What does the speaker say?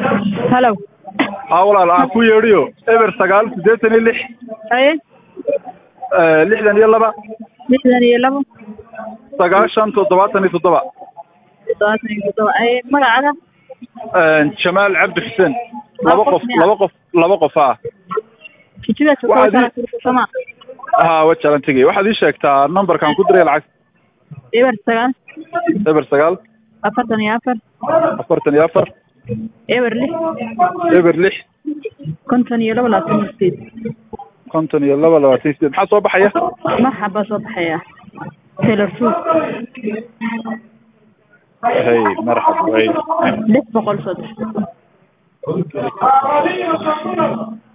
halow haa walaal aan ku yeedhiyo eber sagaal siddeetan iyo lix haye lixdan iyo laba lixdan iyo labo sagaashan toddobaatan iyo toddoba toddobaatan iyo toddoba haye magacaada jamaal cabdi xuseen laba qof laba qof laba qof ah kijidaas Waxaad sama haa wajalan tegay waxaad ii sheegtaa numberkaan ku diray lacag eber sagaal eber sagaal afartan iyo afar afartan iyo afar eber lix eber lix konton iyo labo labaatan iyo sideed konton iyo laba labaatan iyo sideed maxaa soo baxaya marxaba soo baxaya taylor suud hay marxab hay lix boqol soo dir